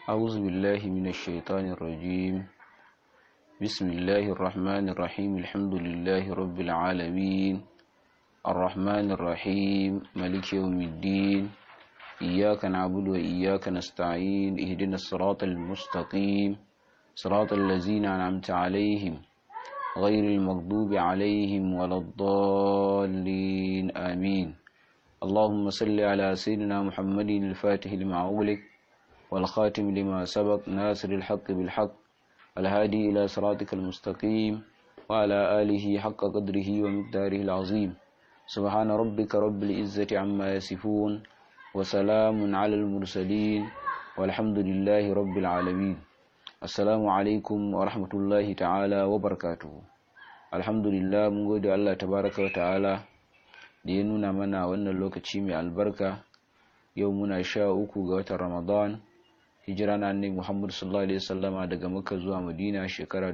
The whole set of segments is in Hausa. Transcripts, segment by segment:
أعوذ بالله من الشيطان الرجيم بسم الله الرحمن الرحيم الحمد لله رب العالمين الرحمن الرحيم ملك يوم الدين إياك نعبد وإياك نستعين اهدنا الصراط المستقيم صراط الذين أنعمت عليهم غير المغضوب عليهم ولا الضالين آمين اللهم صل على سيدنا محمد الفاتح لما أغلق والخاتم لما سبق ناصر الحق بالحق الهادي إلى صراطك المستقيم وعلى آله حق قدره ومقداره العظيم سبحان ربك رب العزة عما يصفون وسلام على المرسلين والحمد لله رب العالمين assalamu alaikum wa rahmatullahi ta'ala wa barakatuhu alhamdulillah mun gode Allah tabaraka wa ta'ala da ya nuna mana wannan lokaci mai albarka yau muna sha uku ga watan ramadan hijira na annabi muhammad sallallahu alaihi wasallama daga makka zuwa madina shekara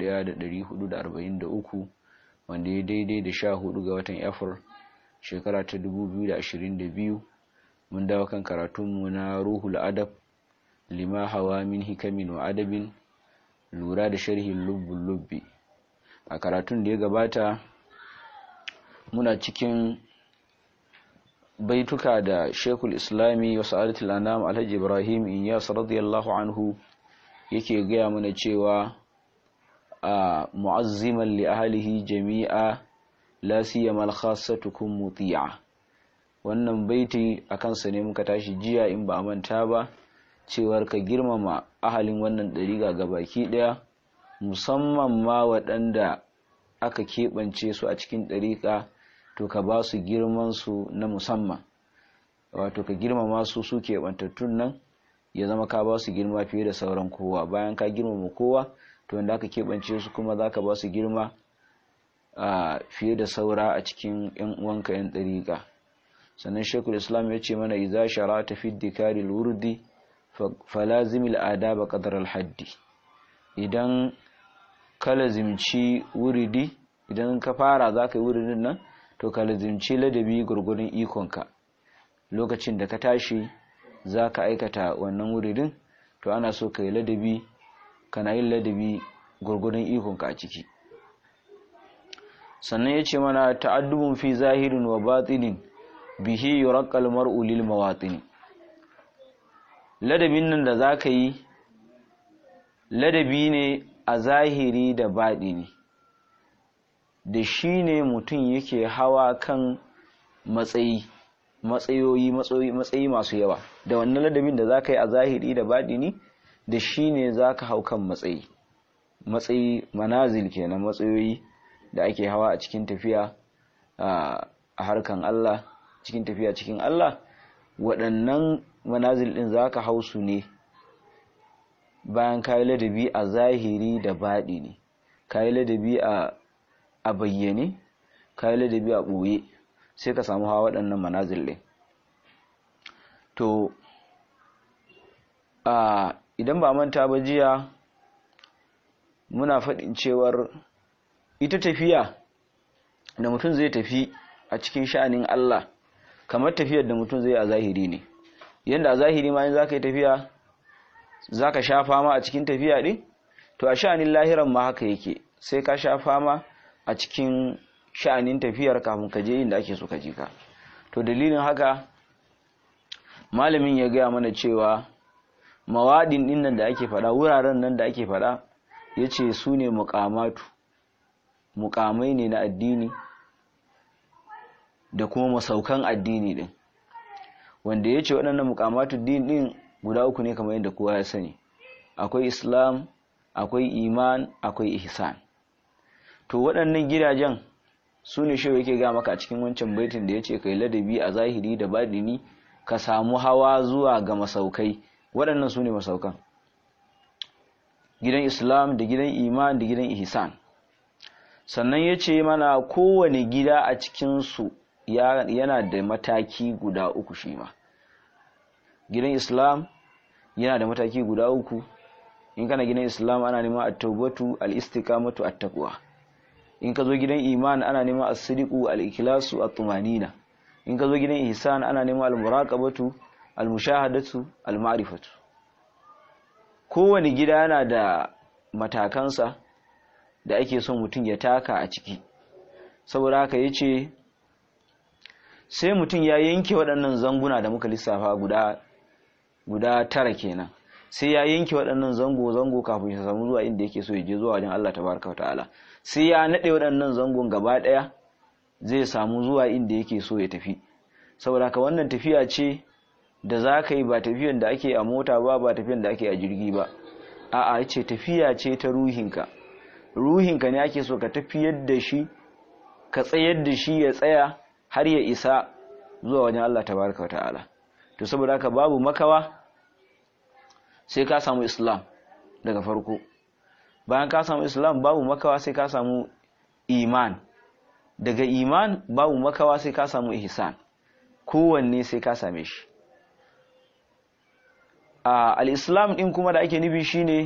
1443 wanda ya daidai da sha hudu ga watan april shekara ta 2022 mun dawo kan karatunmu na ruhul adab lima hawa min hikamin wa adabin lura da sharhin lubbun lubbi a karatun da ya gabata muna cikin baituka da shekul islami wa sa'adatul anam alhaji ibrahim inyas radiyallahu anhu yake gaya mana cewa a mu'azziman li ahlihi jami'a la siyama al-khassatukum muti'a wannan baiti akan sa ne muka tashi jiya in ba manta ba cewar ka girmama ahalin wannan ɗariga ga baki ɗaya musamman ma waɗanda aka keɓance su a cikin ɗariƙa to ka ba su girmansu na musamman wato ka girmama su su keɓantattun nan ya zama ka ba su girma fiye da sauran kowa bayan ka girmama kowa to wanda aka keɓance su kuma za ka ba su girma fiye da saura a cikin 'yan uwanka 'yan ɗariƙa sannan shekul islam ya ce mana iza shara ta fi dikaril wurdi falazimil adaba qadar al-haddi idan ka lazimci wuridi idan ka fara zaka yi wuridin nan to ka lazimci ladabi gurgurun ikonka lokacin da ka tashi zaka aikata wannan wuridin to ana so ka yi ladabi kana yin ladabi gurgurun ikonka a ciki sannan yace mana ta'addubun fi zahirin wa batinin bihi yuraqqal mar'u lil mawatini ladabin nan da za ka yi ladabi ne a zahiri da baɗini da shi ne mutum yake hawa kan matsayi matsayoyi matsayi masu yawa da wannan ladabin da za ka yi a zahiri da baɗini da shi ne za ka hau kan matsayi matsayi manazil kenan matsayoyi da ake hawa a cikin tafiya a harkan Allah cikin tafiya cikin Allah waɗannan manazil ɗin za ka hau su ne bayan kayi ladabi a zahiri da baɗi ne kayi ladabi a bayyane kayi ladabi a ɓoye sai ka samu hawa waɗannan manazil ɗin to a idan ba manta ba jiya muna faɗin cewar ita tafiya da mutum zai tafi a cikin sha'anin Allah kamar tafiyar da mutum zai a zahiri ne yadda a zahiri ma in za ka yi tafiya za ka sha fama a cikin tafiya ɗin to a sha'anin lahiran ma haka yake sai ka sha fama a cikin sha'anin tafiyar kafin ka je inda ake so ka je ka to dalilin haka malamin ya gaya mana cewa mawaɗin ɗin nan da ake faɗa wuraren nan da ake faɗa ya ce su ne muƙamatu muƙamai ne na addini da kuma masaukan addini ɗin wanda ya ce waɗannan mukamatu din ɗin guda uku ne kamar yadda kowa ya sani akwai islam akwai iman akwai ihsan to waɗannan gidajen su ne shi yake ga maka a cikin wancan baitin da ya ce kai ladabi a zahiri da baɗini ka samu hawa zuwa ga masaukai waɗannan su ne masaukan gidan islam da gidan iman da gidan ihsan sannan ya ce mana kowane gida a cikinsu yana da mataki guda uku shi ma gidan islam yana da mataki guda uku in kana gidan islam ana neman at-taubatu al-istiqamatu at-taqwa in ka zo gidan iman ana neman as-sidiqu al-ikhlasu at-tumanina in ka zo gidan ihsan ana neman al-muraqabatu al-mushahadatu al-ma'rifatu kowane gida yana da matakansa da ake son mutum ya taka a ciki saboda haka ya ce sai mutum ya yanke waɗannan zanguna da muka lissafa guda guda tara kenan sai ya yanke waɗannan zango-zango kafin ya samu zuwa inda yake so ya je zuwa wajen Allah tabaraka wa ta'ala sai ya naɗe waɗannan zangon gaba ɗaya zai samu zuwa inda yake so ya tafi saboda haka wannan tafiya ce da za ka yi ba tafiyan da ake a mota ba ba tafiyan da ake a jirgi ba a'a ce tafiya ce ta ruhinka ruhinka ne ake so ka tafiyar da shi ka tsayar da shi ya tsaya har ya isa zuwa wajen Allah tabaraka wa ta'ala to saboda haka babu makawa sai ka samu islam daga farko bayan ka samu islam babu makawa sai ka samu iman daga iman babu makawa sai ka samu ihsan kowanne sai ka same shi a al-islam din kuma da ake nufi shine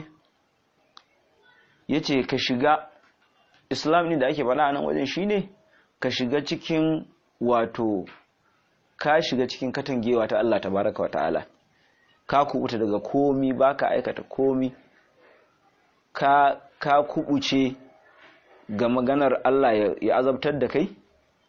yace ka shiga islam din da ake faɗa a nan wajen shine ka shiga cikin wato ka shiga cikin katangewa ta Allah tabaraka wa ta'ala ka kubuta daga komi baka aikata komi ka ka kubuce ga maganar Allah ya azabtar da kai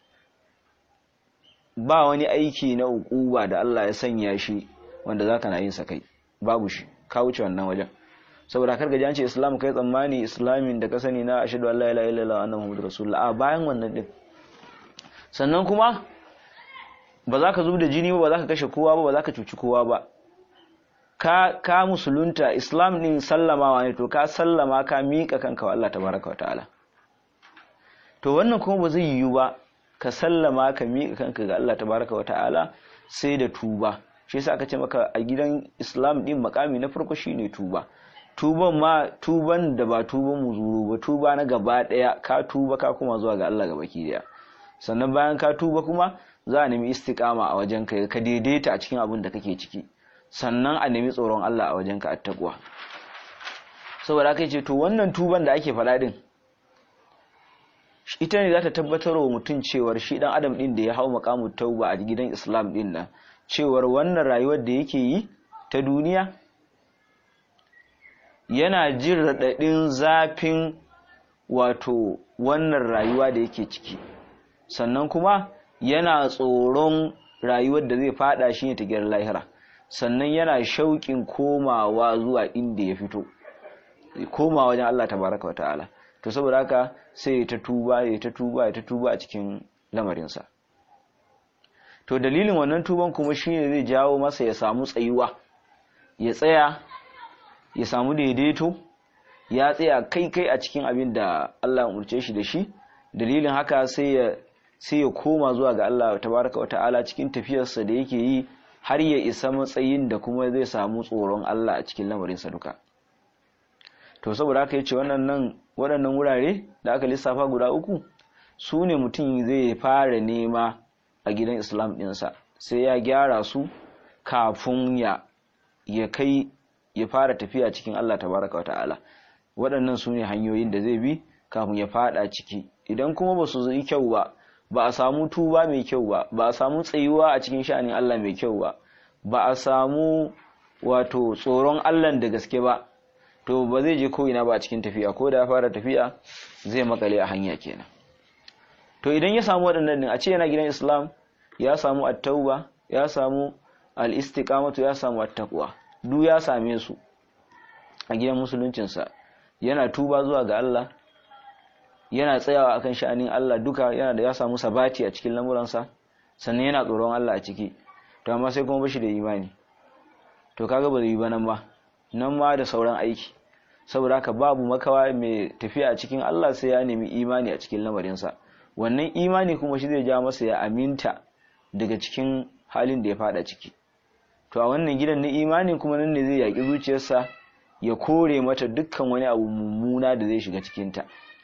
ba wani aiki na ukuba da Allah ya sanya shi wanda zaka na yin sa kai babu shi ka wuce wannan wajen saboda kar ga ce islam kai tsammani islamin da ka sani na ashhadu an la ilaha illallah wa anna muhammadur rasulullah a bayan wannan din sannan kuma ba za ka zub da jini ba ba za ka kashe kowa ba ba za ka cuci kowa ba ka ka musulunta islam din sallamawa ne to ka sallama ka miƙa kanka wa Allah tabaraka wa ta'ala to wannan kuma ba zai yiwu ba ka sallama ka miƙa kanka ga Allah tabaraka wa ta'ala sai da tuba shi yasa aka ce maka a gidan islam din makami na farko shine tuba tuban ma tuban da ba tuban muzuru ba tuba na gaba daya ka tuba ka kuma zuwa ga Allah gabaki daya sannan bayan ka tuba kuma za a nemi istiqama a wajen ka ka daidaita a cikin abin da kake ciki sannan a nemi tsoron Allah a wajen ka attaqwa saboda kai ce to wannan tuban da ake faɗa din ita ne za ta tabbatar wa mutum cewar shi dan adam din da ya hau makamu tauba a gidan islam din nan cewar wannan rayuwar da yake yi ta duniya yana jin raɗaɗin zafin wato wannan rayuwa da yake ciki sannan kuma yana tsoron rayuwar da zai fada shi ne ta gyar lahira sannan yana shauƙin komawa zuwa inda ya fito koma wajen Allah tabaraka wa ta'ala to saboda haka sai ya ta tuba ya ta tuba ya ta tuba a cikin lamarinsa to dalilin wannan tuban kuma shine zai jawo masa ya samu tsayuwa ya tsaya ya samu daidaito ya tsaya kai kai a cikin abin da Allah ya umurce shi da shi dalilin haka sai ya sai ya koma zuwa ga Allah tabaraka wata'ala cikin tafiyarsa da yake yi har ya isa matsayin da kuma zai samu tsoron Allah a cikin lamarinsa duka to saboda haka yace wannan nan waɗannan wurare da aka lissafa guda uku su ne mutum zai fara nema a gidan Islam ɗinsa sai ya gyara su kafin ya ya kai ya fara tafiya cikin Allah tabaraka wata'ala waɗannan su ne hanyoyin da zai bi kafin ya fada ciki idan kuma ba su yi kyau ba ba a samu tuba mai kyau ba ba a samu tsayuwa a cikin sha'anin Allah mai kyau ba ba a samu wato tsoron Allah da gaske ba to ba zai je ko ina ba a cikin tafiya ko da ya fara tafiya zai makale a hanya kenan to idan ya samu waɗannan din a ce yana gidan Islam ya samu at-tauba ya samu al-istiqamatu ya samu at-taqwa duk ya same su a gidan musuluncinsa yana tuba zuwa ga Allah yana tsayawa akan sha'anin Allah duka yana da ya samu sabati a cikin lamuransa sannan yana tsoron Allah a ciki to amma sai kuma bashi da imani to kaga ba zai yi ba nan ba nan ma da sauran aiki saboda haka babu makawa mai tafiya a cikin Allah sai ya nemi imani a cikin lamarinsa wannan imani kuma shi zai ja masa ya aminta daga cikin halin da ya fada ciki to a wannan gidan na imani kuma nan ne zai yaƙi zuciyarsa ya kore mata dukkan wani abu mummuna da zai shiga cikinta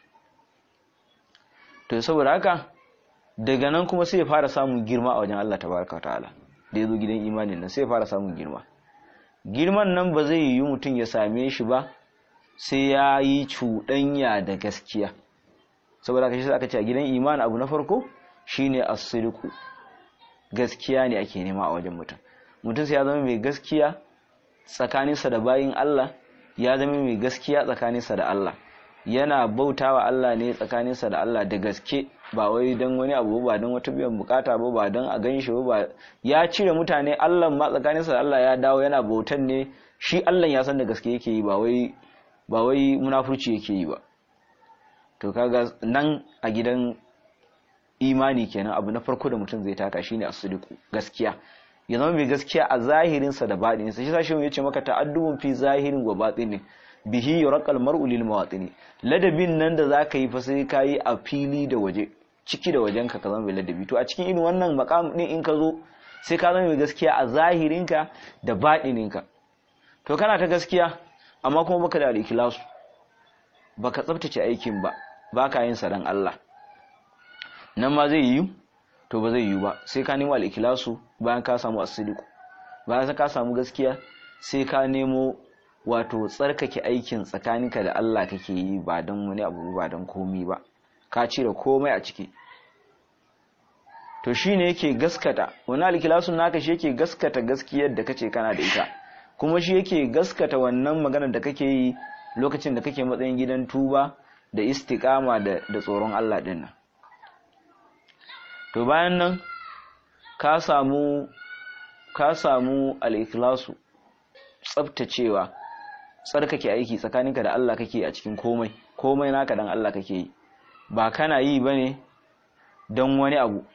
to saboda haka daga nan kuma sai ya fara samun girma a wajen Allah tabaraka ta'ala da ya zo gidan imanin nan sai ya fara samun girma girman nan ba zai yi mutum ya same shi ba sai ya yi cuɗanya da gaskiya saboda haka shi aka ce a gidan imani abu na farko shine as-sidqu gaskiya ne ake nema a wajen mutum mutum sai ya zama mai gaskiya tsakaninsa da bayin Allah ya zama mai gaskiya tsakaninsa da Allah yana bautawa Allah ne tsakaninsa da Allah da gaske ba wai don wani abu ba don wata biyan bukata ba ba don a gan shi ba ya cire mutane Allah ma tsakaninsa da Allah ya dawo yana bautan ne shi Allah ya san da gaske yake yi ba wai ba wai munafurci yake yi ba to kaga nan a gidan imani kenan abu na farko da mutum zai taka shine as-sidiqu gaskiya ya zama mai gaskiya a zahirinsa da baɗininsa shi sashi ya ce maka ta'addubun fi zahirin wa batinin bihi yurqal mar'u lil mawatini ladabin nan da zaka yi fa sai kai a fili da waje ciki da wajen ka zama mai ladabi to a cikin irin wannan maqam din in ka zo sai ka zama mai gaskiya a zahirinka da baɗininka to kana ta gaskiya amma kuma baka da al-ikhlasu baka tsaftace aikin ba baka yin sa dan Allah nan ma zai yi to ba zai yi ba sai ka nemo al-ikhlasu bayan ka samu as-sidiq bayan ka samu gaskiya sai ka nemo wato tsarkake aikin tsakaninka da Allah kake yi ba don wani abu ba don komi ba ka cire komai a ciki to shine yake gaskata wani al-ikhlasun naka shi yake gaskata gaskiyar da kace kana da ita kuma shi yake gaskata wannan maganar da kake yi lokacin da kake matsayin gidan tuba da istiqama da da tsoron Allah din nan to bayan nan ka samu ka samu al-ikhlasu tsaftacewa tsarkake aiki tsakaninka da Allah kake a cikin komai komai naka dan Allah kake yi ba kana yi bane don wani abu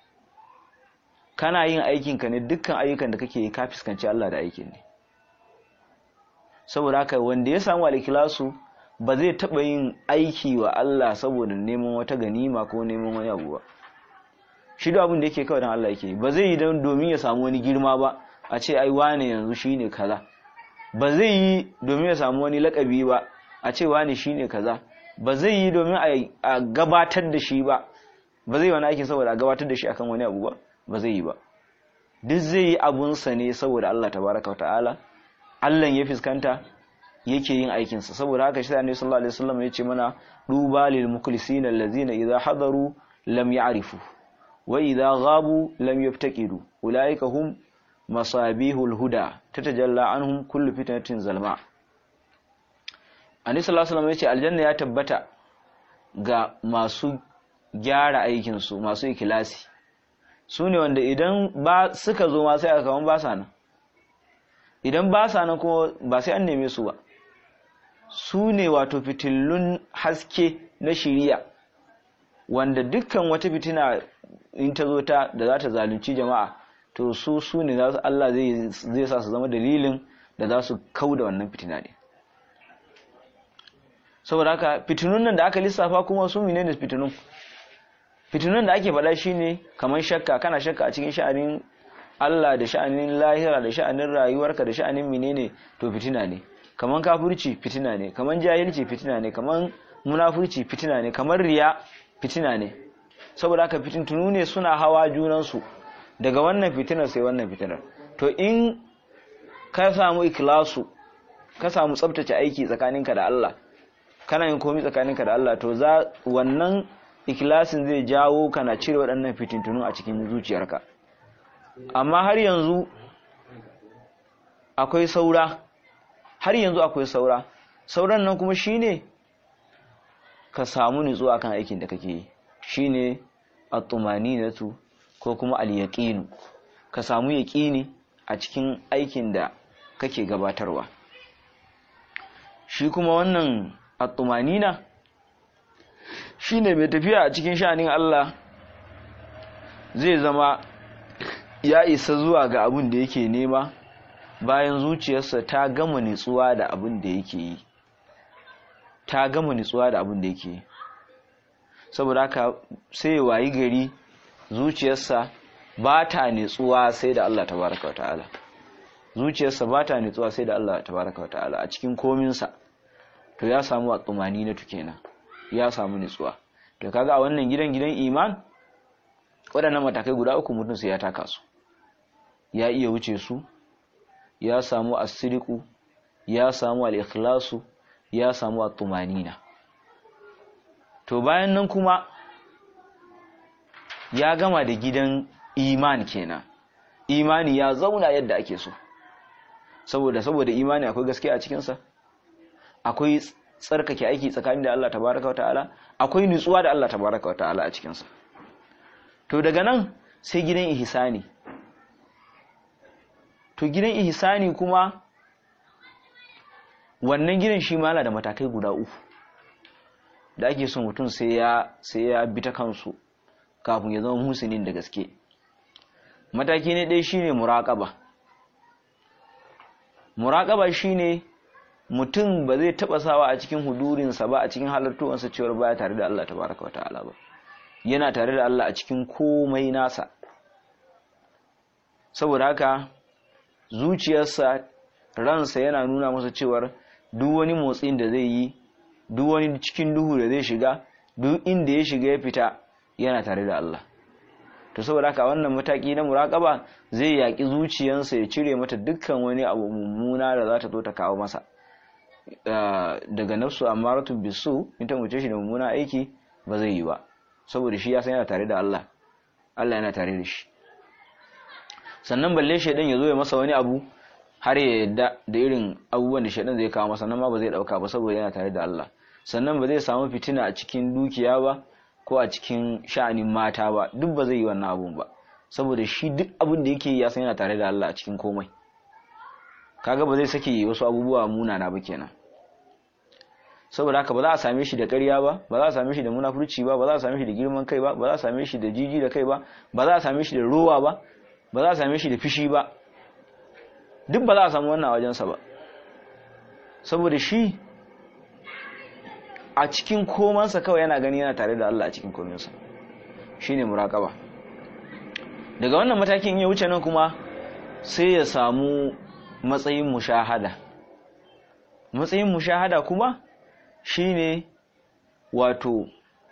kana yin aikinka ne dukkan ayyukan da kake yi ka fuskanci Allah da aikin ne saboda haka wanda ya samu al-ikhlasu ba zai taba yin aiki wa Allah saboda neman wata ganima ko neman wani abu ba shi da abin da yake kawai dan Allah yake ba zai yi don domin ya samu wani girma ba a ce ai wane yanzu shine kaza ba zai yi domin ya samu wani lakabi ba a ce wane shine kaza ba zai yi domin a gabatar da shi ba ba zai yi wani aikin saboda a gabatar da shi akan wani abu ba ba zai yi ba duk zai yi abunsa ne saboda Allah tabaraka ta'ala Allah ya fuskanta yake yin aikinsa saboda haka shi Annabi sallallahu alaihi wasallam ya ce mana duba lil mukhlisin allazina idza hadaru lam ya'rifu wa idza ghabu lam yaftaqidu ulaika hum masabihul huda tatajalla anhum kullu fitnatin zalma Annabi sallallahu alaihi wasallam ya ce aljanna ya tabbata ga masu gyara aikin su masu ikilasi su ne wanda idan ba suka zo ma sai aka kaman ba sa nan idan ba sa nan kuma ba sai an neme su ba su ne wato fitillun haske na shiriya wanda dukkan wata fitina in ta zo ta da za ta zalunci jama'a to su su ne za su Allah zai sa su zama dalilin da za su kau da wannan fitina ne saboda haka fitinun nan da aka lissafa kuma su ne da fitinun fitinun da ake faɗa shine kamar shakka kana shakka a cikin sha'anin Allah da sha'anin lahira da sha'anin rayuwarka da sha'anin menene to fitina ne kaman kafirci fitina ne kaman jahilci fitina ne kaman munafurci fitina ne kaman riya fitina ne saboda haka fitintunu ne suna hawa junansu daga wannan fitinar sai wannan fitinar to in ka samu ikhlasu ka samu tsabtace aiki tsakaninka da Allah kana yin komai tsakaninka da Allah to za wannan ikhlasin zai jawo kana cire waɗannan fitintunu a cikin zuciyarka amma har yanzu akwai saura har yanzu akwai saura sauran nan kuma shine ka samu nutsuwa kan aikin da kake yi shine at-tumaninatu ko kuma al-yaqinu ka samu yaqini a cikin aikin da kake gabatarwa shi kuma wannan at-tumanina shine mai tafiya a cikin sha'anin Allah zai zama ya isa zuwa ga abin da yake nema bayan zuciyarsa ta gama nitsuwa da abin da yake yi ta gama nitsuwa da abin da yake yi saboda haka sai ya wayi gari zuciyarsa ba ta nitsuwa sai da Allah tabaraka wa ta'ala zuciyarsa ba ta nitsuwa sai da Allah tabaraka wa ta'ala a cikin kominsa to ya samu a tsumani na tukena ya samu nitsuwa to kaga a wannan gidan gidan iman waɗannan matakai guda uku mutum sai ya taka su ya iya wuce su ya samu asiriku ya samu al-ikhlasu ya samu at-tumanina to bayan nan kuma ya gama da gidan iman kenan imani ya zauna yadda ake so saboda saboda imani akwai gaskiya a cikin sa akwai tsarkake aiki tsakanin da Allah tabaraka wa ta'ala akwai nutsuwa da Allah tabaraka wa ta'ala a cikinsa to daga nan sai gidan ihsani to gidan ihsani kuma wannan gidan shi ma da matakai guda uku da ake son mutum sai ya sai ya bi ta kansu kafin ya zama musulmin da gaske mataki ne ɗaya shine muraƙaba muraƙaba shine mutum ba zai taɓa sawa a cikin hudurinsa ba a cikin halartuwansa cewar baya tare da Allah tabaraka wa ta'ala ba yana tare da Allah a cikin komai nasa saboda haka zuciyarsa ransa yana nuna masa cewar duk wani motsin da zai yi duk wani cikin duhu da zai shiga duk inda ya shiga ya fita yana tare da Allah to saboda haka wannan mataki na muraƙaba zai yaƙi zuciyarsa ya cire mata dukkan wani abu mummuna da za ta zo ta kawo masa daga nafsu amaratu bisu in ta muce shi da mummuna aiki ba zai yi ba saboda shi ya san yana tare da Allah Allah yana tare da shi sannan balle shaidan ya zo ya masa wani abu har ya yadda da irin abubuwan da shaidan zai kawo masa nan ma ba zai dauka ba saboda yana tare da Allah sannan ba zai samu fitina a cikin dukiya ba ko a cikin sha'anin mata ba duk ba zai yi wannan abun ba saboda shi duk abin da yake ya san yana tare da Allah a cikin komai kaga ba zai sake wasu abubuwa munana ba kenan saboda haka ba za a same shi da ƙarya ba ba za a same shi da munafurci ba ba za a same shi da girman kai ba ba za a same shi da jiji da kai ba ba za a same shi da rowa ba ba za a same shi da fishi ba duk ba za a samu wannan wajensa ba saboda shi a cikin komansa kawai yana gani yana tare da Allah a cikin kominsa shine muraƙaba daga wannan matakin ya wuce nan kuma sai ya samu matsayin mushahada matsayin mushahada kuma shine wato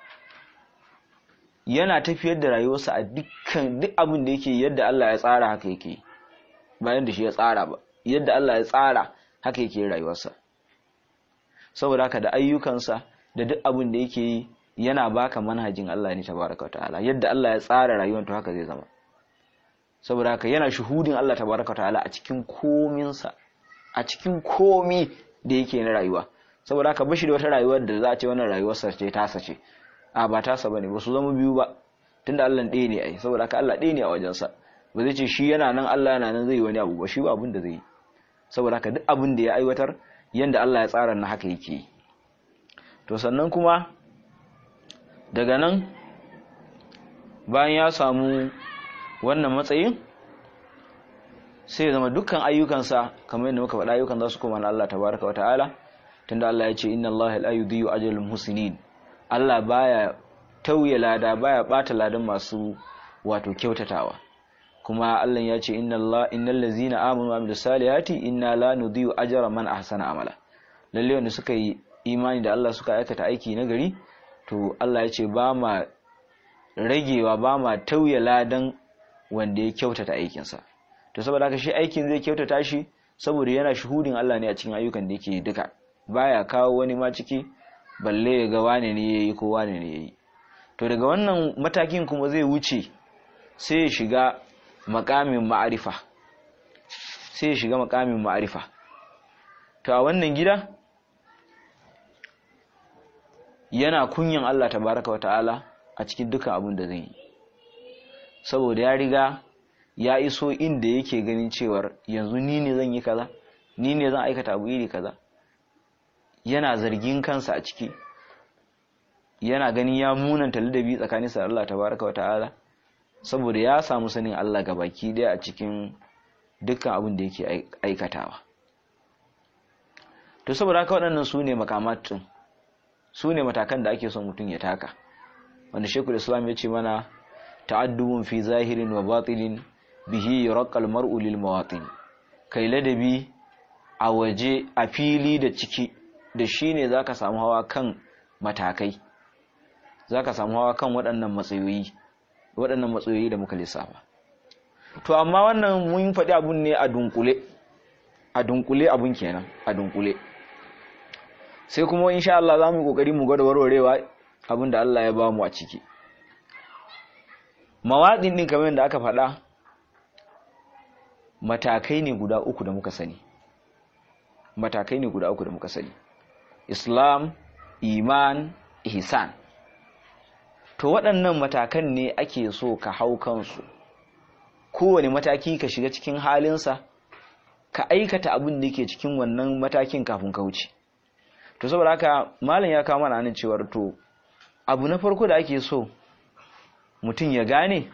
yana tafiyar da rayuwarsa a dukkan duk abin da yake yadda Allah ya tsara haka yake bayan da shi ya tsara ba yadda Allah ya tsara haka yake rayuwarsa saboda haka da ayyukansa da duk abin da yake yi yana baka manhajin Allah ne tabaraka wa ta'ala yadda Allah ya tsara rayuwar to haka zai zama saboda haka yana shuhudin Allah tabaraka wa ta'ala a cikin kominsa a cikin komi da yake na rayuwa saboda haka bashi da wata rayuwar da za a ce wannan rayuwarsa ce tasa ce a ba tasa bane ba su zama biyu ba tunda Allah ɗaya ne ai saboda haka Allah ɗaya ne a wajensa ba zai ce shi yana nan Allah yana nan zai yi wani abu ba shi ba abin da zai yi saboda haka duk abin da ya aiwatar yanda Allah ya tsara na haka yake yi to sannan kuma daga nan bayan ya samu wannan matsayin sai ya zama dukkan ayyukansa kamar yadda muka faɗa ayyukan za su koma na Allah tabaraka wa ta'ala tunda Allah ya ce inna Allah la yudhi'u ajral muhsinin Allah baya tauye lada baya bata ladan masu wato kyautatawa kuma Allah ya ce inna Allah innal ladzina amanu wa amilus salihati inna la nudhi'u ajra man ahsana amala lalle wanda suka yi imani da Allah suka aikata aiki na gari to Allah ya ce ba ma ragewa ba ma tauye ladan wanda ya kyautata aikinsa to saboda haka shi aikin zai kyautata shi saboda yana shuhudin Allah ne a cikin ayyukan da yake duka baya kawo wani ma ciki balle ya ga wane ne yayi ko wane ne yayi to daga wannan matakin kuma zai wuce sai ya shiga makamin ma'arifa sai ya shiga makamin ma'arifa to a wannan gida yana kunyan Allah tabaraka wa ta'ala a cikin dukan abin da zai yi saboda ya riga ya iso inda yake ganin cewar yanzu ni ne zan yi kaza ni ne zan aikata abu iri kaza yana zargin kansa a ciki yana ganin ya munanta ladabi tsakanin sa Allah tabaraka wa ta'ala saboda ya samu sanin Allah baki daya a cikin dukkan abin da yake aikatawa to saboda haka waɗannan su ne makamatun su ne matakan da ake son mutum ya taka wanda shekul islam ya ce mana ta'addubun fi zahirin wa batilin bihi yurqal mar'u lil mawatin kai ladabi a waje a fili da ciki da shine zaka samu hawa kan matakai zaka samu hawa kan waɗannan matsayoyi waɗannan matsayoyi da muka lissafa to amma wannan mun faɗi abun ne a dunkule a dunkule abun kenan a dunkule sai kuma insha Allah za mu yi kokari mu gwada warwarewa abin da Allah ya ba mu a ciki mawaɗin ɗin kamar da aka faɗa matakai ne guda uku da muka sani matakai ne guda uku da muka sani islam iman ihsan to waɗannan matakan ne ake so ka hau kansu kowane mataki ka shiga cikin halinsa ka aikata abin da ke cikin wannan matakin kafin ka wuce to saboda haka malam ya kawo mana nan cewar to abu na farko da ake so mutum ya gane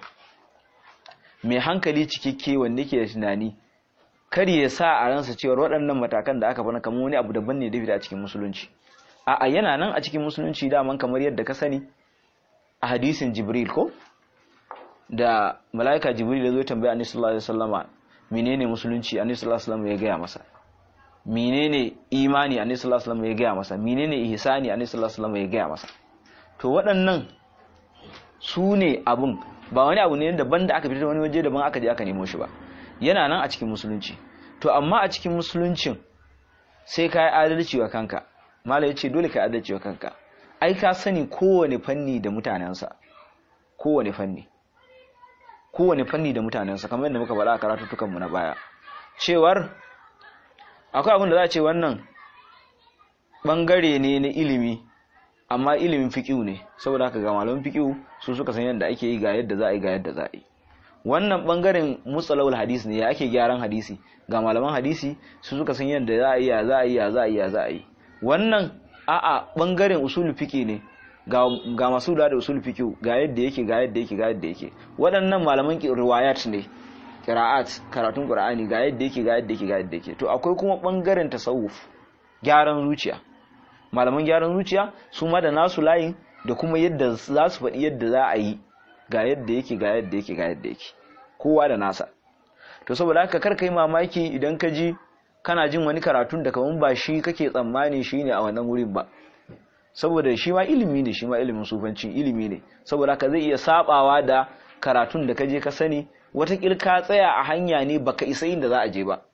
mai hankali cikakke wanda ke da tunani kar ya sa a ransa cewar waɗannan matakan da aka bana kamar wani abu daban ne da a cikin musulunci a'a yana nan a cikin musulunci daman kamar yadda ka sani a hadisin jibril ko da mala'ika jibril ya zo tambaya annabi sallallahu alaihi wasallama menene musulunci annabi sallallahu alaihi wasallam ya gaya masa menene imani annabi sallallahu alaihi wasallam ya gaya masa menene ihsani annabi sallallahu alaihi wasallam ya gaya masa to waɗannan su ne abun ba wani abu ne daban da aka fitar wani waje daban aka je aka nemo shi ba yana nan a cikin musulunci to amma a cikin musuluncin sai ka yi adalci wa kanka mala ya ce dole ka yi adalci wa kanka ai ka sani kowane fanni da mutanensa kowane fanni kowane fanni da mutanensa kamar yadda muka faɗa a karatuttukanmu na baya cewar akwai abin da za a ce wannan ɓangare ne na ilimi amma ilimin fiƙiu ne saboda haka ga malamin fiƙiu su suka san yadda ake yi ga yadda za a yi ga yadda za a yi wannan ɓangaren mutsalawul hadisi ne ya ake gyaran hadisi ga malaman hadisi su suka san yadda za a yi ya za a yi ya za a yi ya za a yi wannan a'a ɓangaren usul fiƙi ne ga masu da da usul fiqh ga yadda yake ga yadda yake ga yadda yake waɗannan malaman riwayat ne qira'at karatun qur'ani ga yadda yake ga yadda yake ga yadda yake to akwai kuma bangaren tasawuf gyaran zuciya malaman gyaran zuciya su ma da nasu layin da kuma yadda za su faɗi yadda za a yi ga yadda yake ga yadda yake ga yadda yake kowa da nasa to saboda haka kar kai mamaki idan ka ji kana jin wani karatun da kaman ba shi kake tsammani shine a wannan wurin ba saboda shi ma ilimi ne shi ma ilimin sufanci ilimi ne saboda haka zai iya sabawa da karatun da kaje ka sani watakil ka tsaya a hanya ne baka isa inda za a je ba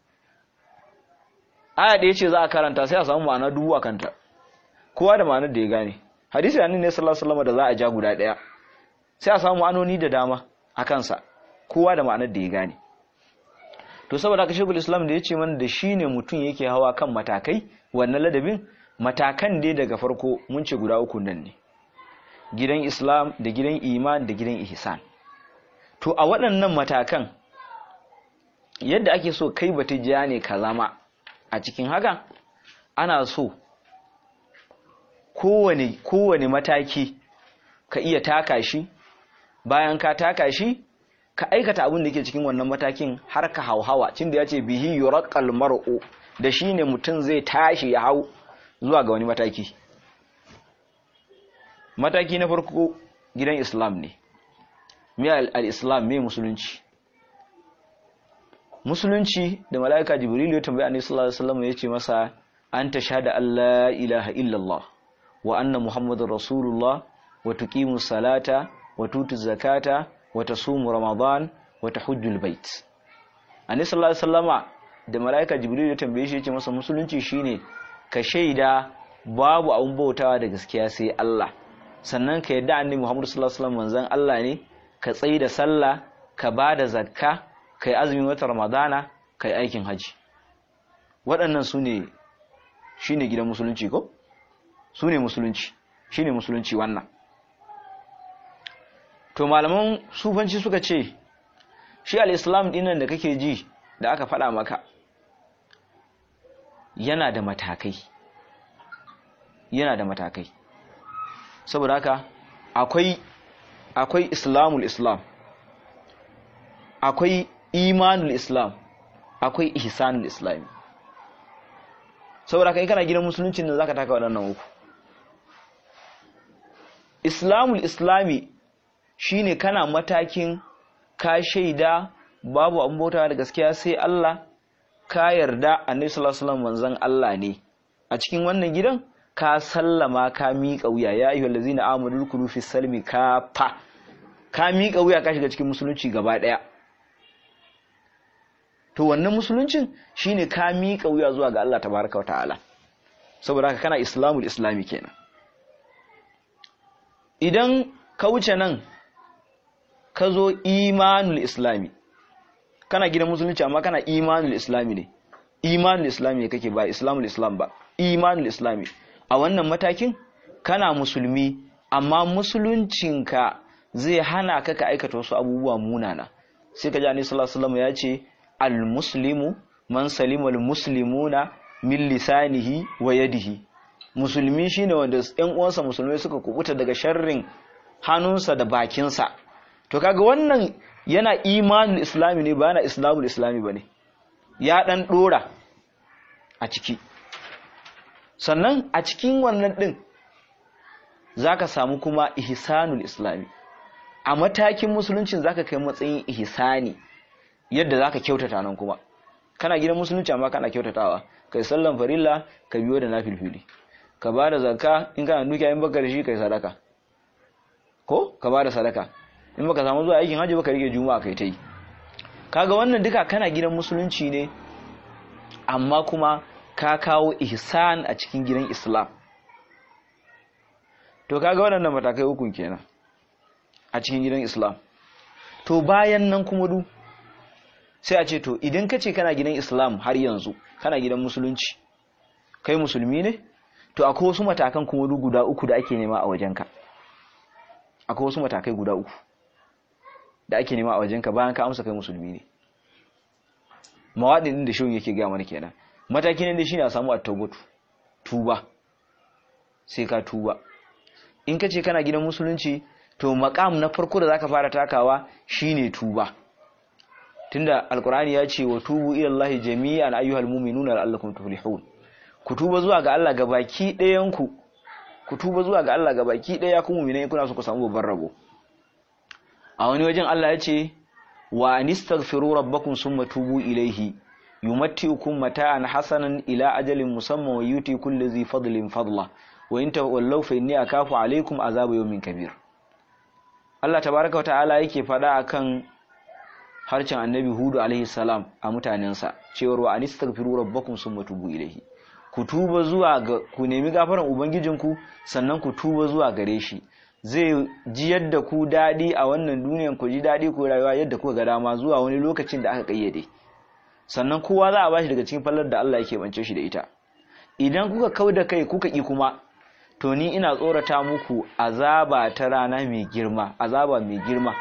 aya da yace za a karanta sai a samu ma'ana dubu a kanta kowa da ma'anar da ya gane hadisi da annabi sallallahu alaihi wasallam da za a ja guda daya sai a samu ma'anoni da dama a kansa kowa da ma'anar da ya gane to saboda haka shekul islam da yace mana da shine mutum yake hawa kan matakai wannan ladabin matakan dai daga farko mun ce guda uku nan ne gidan islam da gidan iman da gidan ihsan to a waɗannan matakan yadda ake so kai batijja ne ka zama a cikin haka ana so kowane kowane mataki ka iya taka shi bayan ka taka shi ka aikata abin da ke cikin wannan matakin har ka hauhawa cin da ya ce bihi yuraqal mar'u da shine mutum zai tashi ya hau zuwa ga wani mataki mataki na farko gidan islam ne me al-islam me musulunci musulunci da mala'ika jibril ya tambaya annabi sallallahu alaihi wasallam yace masa anta shahada alla ilaha illallah wa anna muhammadar rasulullah wa tuqimu salata wa tutu zakata wa tasumu ramadan wa tahujjul bait annabi sallallahu alaihi wasallama da mala'ika jibril ya tambaye shi yace masa musulunci shine ka shaida babu abun bautawa da gaskiya sai Allah sannan ka yadda annabi Muhammad sallallahu alaihi wasallam manzon Allah ne ka tsayi da sallah ka bada zakka kai azumin wata ramadana kai aikin haji waɗannan su ne shine gidan musulunci ko su ne musulunci shine musulunci wannan to malaman sufanci suka ce shi al-islam dinnan da kake ji da aka faɗa maka yana da matakai yana da matakai saboda haka akwai akwai islamul islam akwai imanul islam akwai ihsanul islami saboda haka in kana gidan musulunci ne zaka taka waɗannan uku islamul islami shine kana matakin ka shaida babu abin bautawa da gaskiya sai Allah ka yarda annabi sallallahu alaihi wasallam manzon Allah ne a cikin wannan gidan ka sallama ka miƙa wuya ya ayyuhal ladzina amanu dukulu fi salmi ka fa ka miƙa wuya ka shiga cikin musulunci gaba ɗaya to wannan musuluncin shine ka miƙa wuya zuwa ga Allah tabaraka wa ta'ala saboda haka kana islamul islami kenan idan ka wuce nan ka zo imanul islami kana gidan musulunci amma kana imanul islami ne imanul islami kake ba islamul islam ba imanul islami a wannan matakin kana musulmi amma musuluncinka zai hana ka ka aikata wasu abubuwa munana sai ka ji annabi sallallahu alaihi wasallam ya ce al muslimu man salima al muslimuna min lisanihi wa yadihi musulmi shine wanda ƴan uwansa musulmai suka kubuta daga sharrin hannunsa da bakinsa to kaga wannan yana imanul islami ne ba yana islamul islami bane ya dan dora a ciki sannan a cikin wannan din zaka samu kuma ihsanul islami a matakin musuluncin zaka kai matsayin ihsani yadda zaka kyautata nan kuma kana gidan musulunci amma kana kyautatawa kai sallan farilla ka biyo da nafilfili ka bada zakka in kana dukiya in baka da shi kai sadaka ko ka bada sadaka in baka samu zuwa aikin hajji baka rike juma'a kai tai kaga wannan duka kana gidan musulunci ne amma kuma ka kawo ihsan a cikin gidan islam to kaga waɗannan matakai hukun kenan a cikin gidan islam to bayan nan kuma du sai a ce to idan ka ce kana gidan islam har yanzu kana gidan musulunci kai musulmi ne to akwai wasu matakan kuma du guda uku da ake nema a wajenka akwai wasu matakai guda uku da ake nema a wajenka bayan ka amsa kai musulmi ne mawaɗin din da shirin yake gaya mana kenan mataki ne da shine a samu at-tawbatu tuba sai ka tuba in ka ce kana gidan musulunci to maqam na farko da zaka fara takawa shine tuba tunda alqur'ani ya ce wa tubu ila allahi jami'an ayyuhal mu'minuna la'allakum tuflihun ku tuba zuwa ga Allah gabaki ɗayan ku ku tuba zuwa ga Allah gabaki ɗaya ku mu'minai kuna so ku samu babban rabo a wani wajen Allah ya ce wa anistaghfiru rabbakum summa tubu ilayhi yumatti'ukum mata'an hasanan ila ajalin musamman wa yuti kulli dhi fadlin fadla wa in tawallaw fa inni akafu alaykum azaba yawmin kabir Allah tabaaraka wa ta'ala yake fada akan harcin annabi hudu alaihi salam a mutanensa cewar wa anistaghfiru rabbakum summa tubu ilayhi ku tuba zuwa ga ku nemi gafaran ubangijinku sannan ku tuba zuwa gare shi zai ji yadda ku daɗi a wannan duniyan ku ji daɗi ku rayuwa yadda kuka ga dama zuwa wani lokacin da aka kayyade sannan kowa za a bashi daga cikin fallar da Allah yake bance shi da ita idan kuka kau da kai kuka ki kuma to ni ina tsorata muku azaba ta rana mai girma azaba mai girma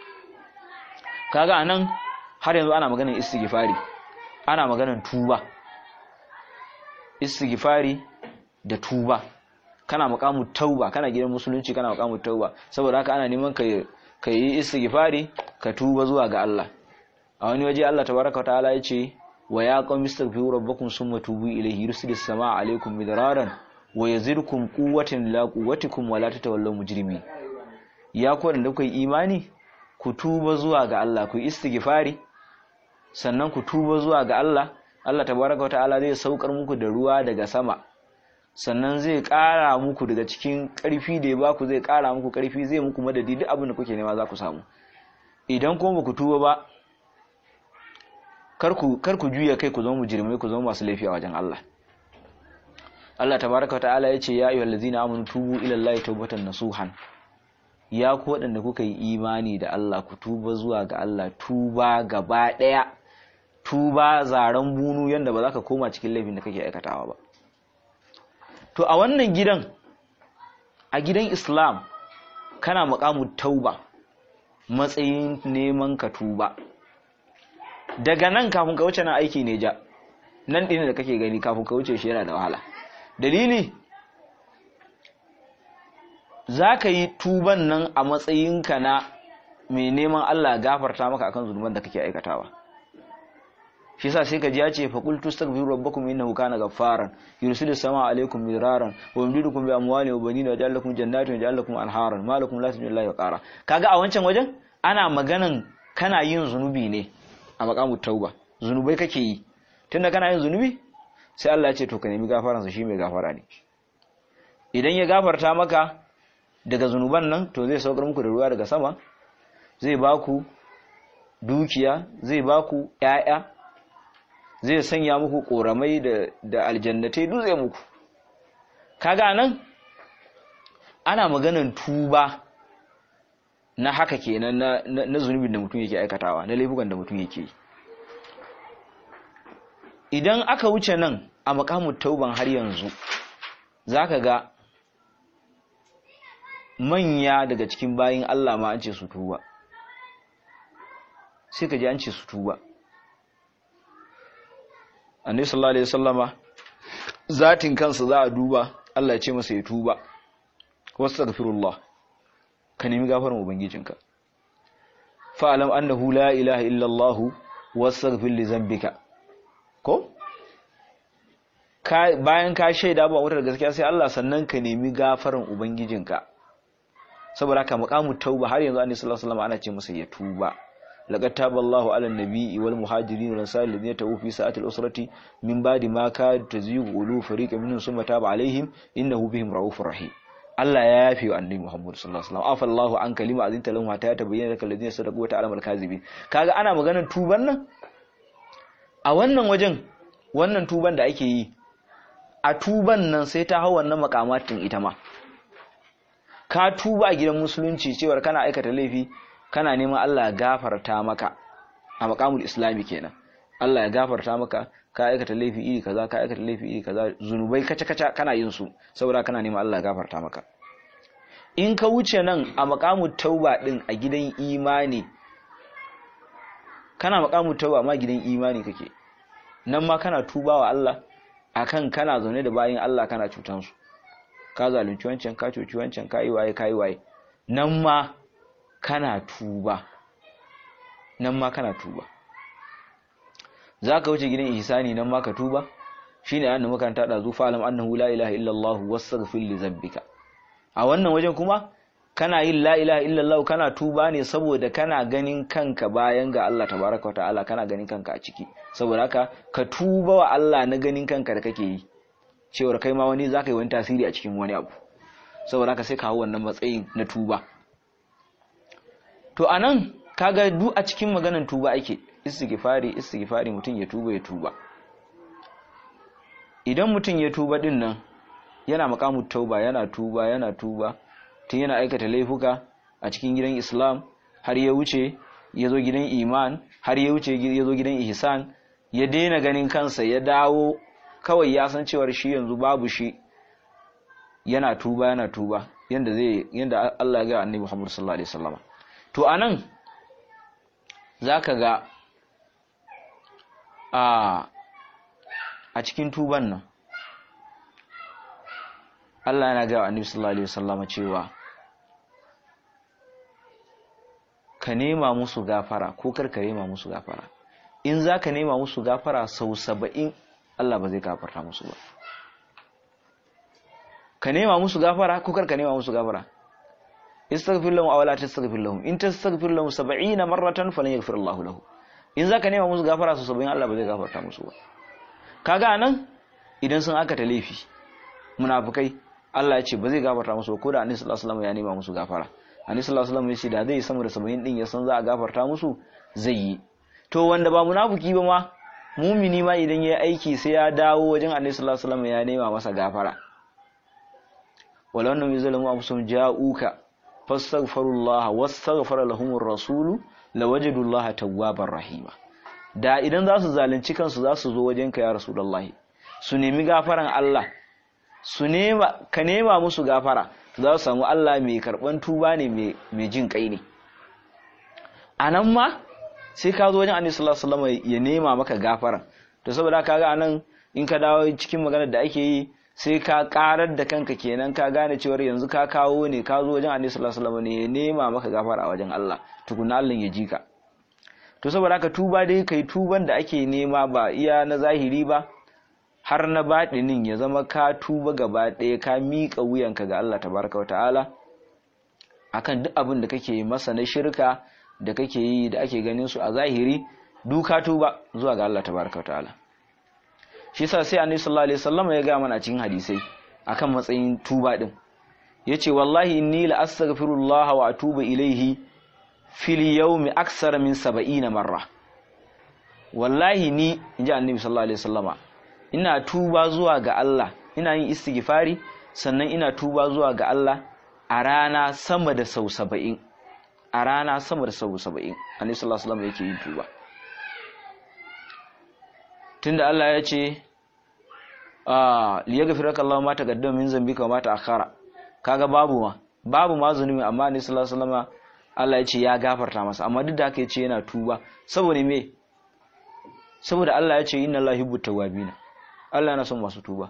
kaga anan har yanzu ana maganar istighfari ana maganar tuba istighfari da tuba kana makamu tauba kana gidan musulunci kana makamu tauba saboda haka ana neman ka ka yi istighfari ka tuba zuwa ga Allah a wani waje Allah tabaraka wa ta'ala yace wa ya qawmi istaghfiru rabbakum summa tubu ilayhi yursilis samaa alaykum midraran wa yazidkum quwwatan la quwwatikum wa la tatawallaw mujrimin ya ku da kuka imani ku tuba zuwa ga Allah ku istighfari sannan ku tuba zuwa ga Allah Allah tabaraka wa ta'ala zai saukar muku da ruwa daga sama sannan zai ƙara muku daga cikin ƙarfi da ya baku zai ƙara muku ƙarfi zai muku madadi duk abin da kuke nema za ku samu idan kuma ku tuba ba kar ku juya kai ku zama mujrimai ku zama masu laifi a wajen Allah Allah tabaraka ta'ala ya ce ya ayyuhal ladzina amanu tubu ila Allahi tawbatan nasuhan ya ku waɗanda kuka yi imani da Allah ku tuba zuwa ga Allah tuba gaba ɗaya tuba zaren bunu yanda ba za ka koma cikin laifin da kake aikatawa ba to a wannan gidan a gidan islam kana muƙamu tauba matsayin neman ka tuba daga nan kafin ka wuce nan aiki ne ja nan ɗin da kake gani kafin ka wuce shi yana da wahala dalili za ka yi tuban nan a matsayinka na mai neman Allah gafarta maka akan zunuban da kake aikatawa shi yasa sai ka ji ya ce fa qul tastaghfiru rabbakum innahu kana ghaffaran yursilu samaa alaykum midraran wa yumdidukum bi amwalin wa banina wa ja'al lakum jannatin wa ja'al lakum anharan ma lakum la tajiduna lillahi waqara kaga a wancan wajen ana maganan kana yin zunubi ne a maqamut tauba zunubai kake yi tunda kana yin zunubi sai Allah ya ce to ka nemi gafaransa shi mai gafara ne idan ya gafarta maka daga zunuban nan to zai saukar muku da ruwa daga sama zai baku dukiya zai baku ƴaƴa zai sanya muku koramai da da aljannatai duk zai muku kaga nan ana maganan tuba na haka kenan na, na, na zunubin da mutum yake aikatawa na laifukan da mutum yake idan aka wuce nan a makamun tauban har yanzu zaka ga manya daga cikin bayin Allah ma an ce su tuba sai ka ji an ce su tuba annabi sallallahu alaihi wasallama zatin kansa za a duba Allah ya ce masa ya tuba wastaghfirullah ka nemi gafarin ubangijinka fa'alam annahu la ilaha illa Allah wastaghfir li zambika ko bayan ka shaida ba wutar gaskiya sai Allah sannan ka nemi gafarin ubangijinka saboda haka maqamu tauba har yanzu annabi sallallahu alaihi wasallam ana ce masa ya tuba laqad taballahu ala nabiyyi wal muhajirin wal ansar alladhina tawu fi sa'ati al usrati min ba'di ma kad tazighu ulu fariqan minhum thumma taba alaihim innahu bihim raufur rahim Allah ya yafe wa annabi Muhammad sallallahu alaihi wasallam afallahu an kalima azinta lahum hatta yatabayyana lakal ladina sadaqu wa ta'lamu al-kadhibin kaga ana maganar tuban nan a wannan wajen wannan tuban da ake yi a tuban nan sai ta hau wannan makamatin ita ma ka tuba a gidan musulunci cewar kana aikata laifi kana neman Allah ya gafarta maka a makamul islami kenan Allah ya gafarta maka ka aikata laifi iri kaza ka aikata laifi iri kaza zunubai kaca kaca kana yin su saboda kana neman Allah ya gafarta maka in ka wuce nan a makamul tauba din a gidan imani kana makamul tauba ma gidan imani kake nan ma kana tubawa Allah akan kana zaune da bayin Allah kana cutan su ka zalunci wancan ka cuci wancan ka yi waye ka yi waye nan ma kana tuba nan ma kana tuba za ka wuce gidan ihsani nan ma ka tuba shine annabi makaranta da zufa alam annahu la ilaha illallah wastaghfir li dhanbika a wannan wajen kuma kana yin la ilaha illallah kana tuba ne saboda kana ganin kanka bayan ga Allah tabaraka wa ta'ala kana ganin kanka a ciki saboda haka ka tuba wa Allah na ganin kanka da kake yi cewar kai ma wani zaka yi wani tasiri a cikin wani abu saboda haka sai ka hau wannan matsayin na tuba to anan kaga duk a cikin maganan tuba ake istighfari istighfari mutum ya tuba ya tuba idan mutum ya tuba din nan yana makamu tauba yana tuba yana tuba tun yana aikata laifuka a cikin gidan islam har ya wuce ya zo gidan iman har ya wuce ya zo gidan ihsan ya daina ganin kansa ya dawo kawai ya san cewar shi yanzu babu shi yana tuba yana tuba yanda zai yanda Allah ya ga annabi Muhammad sallallahu alaihi wasallam to anan zaka ga a a cikin tuban nan Allah yana ga annabi sallallahu alaihi wasallam cewa ka nema musu gafara ko kar ka nema musu gafara in za ka nema musu gafara sau saba'in Allah ba zai gafarta musu ba ka nema musu gafara ko kar ka nema musu gafara istaghfir lahum aw la tastaghfir lahum in tastaghfir lahum 70 marratan falan yaghfir Allah lahu in zaka nema musu gafara sau 70 Allah ba zai gafarta musu ba kaga nan idan sun aka ta laifi munafikai Allah ya ce ba zai gafarta musu ba ko da Annabi sallallahu alaihi wasallam ya nema musu gafara Annabi sallallahu alaihi wasallam ya ce da zai sama da 70 din ya san za a gafarta musu zai yi to wanda ba munafiki ba ma mumini ma idan ya aiki sai ya dawo wajen Annabi sallallahu alaihi wasallam ya nema masa gafara wala annahum yuzlamu anfusahum ja'uka fastaghfirullaha wastaghfara lahumur rasulu lawajadullaha tawwabar rahima da idan za su zalunci kansu za su zo wajen ka ya rasulullahi su nemi gafaran Allah su nema ka nema musu gafara za su samu Allah mai karban tuba ne mai jin kai ne anan ma sai ka zo wajen Annabi sallallahu alaihi wasallam ya nema maka gafara to saboda kaga anan in ka dawo cikin maganar da ake yi sai ka karar da kanka kenan ka gane cewar yanzu ka kawo ne ka zo wajen Annabi sallallahu alaihi wasallam ne ya nema maka gafara a wajen Allah tukuna Allah ya ji ka to saboda haka tuba dai kai tuban da ake nema ba iya na zahiri ba har na baɗinin ya zama ka tuba gaba ɗaya ka miƙa wuyanka ga Allah tabaraka wa ta'ala akan duk abin da kake masa na shirka da kake yi da ake ganin su a zahiri duka tuba zuwa ga Allah tabaraka wa ta'ala shi yasa sai annabi sallallahu alaihi wasallam ya ga mana cikin hadisai akan matsayin tuba din yace wallahi inni la astaghfirullah wa atubu ilaihi fil yawmi aksara min 70 marra wallahi ni inji annabi sallallahu alaihi wasallama ina tuba zuwa ga Allah ina yin istighfari sannan ina tuba zuwa ga Allah a rana sama da sau 70 a rana sama da sau 70 annabi sallallahu alaihi wasallama yake yin tuba tunda Allah ya ce ah liyaghfiraka Allahu ma taqaddama min zambika wa ma ta'akhkhara kaga babu ma babu ma zunubi amma ne sallallahu alaihi wasallam Allah ya ce ya gafarta masa amma duk da haka ya ce yana tuba saboda me saboda Allah ya ce inna Allahi yuhibbu tawwabina Allah yana son masu tuba